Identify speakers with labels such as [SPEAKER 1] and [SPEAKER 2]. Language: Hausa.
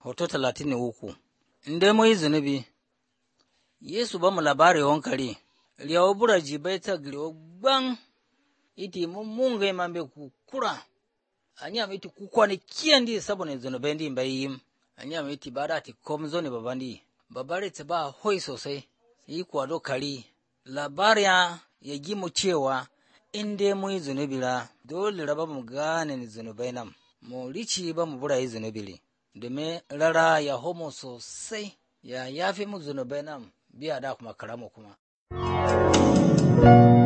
[SPEAKER 1] hoto talatin da uku. In dai mun yi zunubi, Yesu ba mu labari wankari, riyawa bura jibai ta giriwa gban, iti mun munga man bai kukura, anya iti kukwa ni kiyan di saboda zunubai di bai yi, anya iti ba da ti kom zo ne baban di, babare ta ba hoi sosai, yi kwado kari, labariya ya gi mu cewa in dai mun yi zunubi la, dole raba mu gane zunubai nan, mu rici ba mu bura yi zunubi domin rara ya homo sosai ya yafi mu zunubai nan biya da kuma karamu kuma.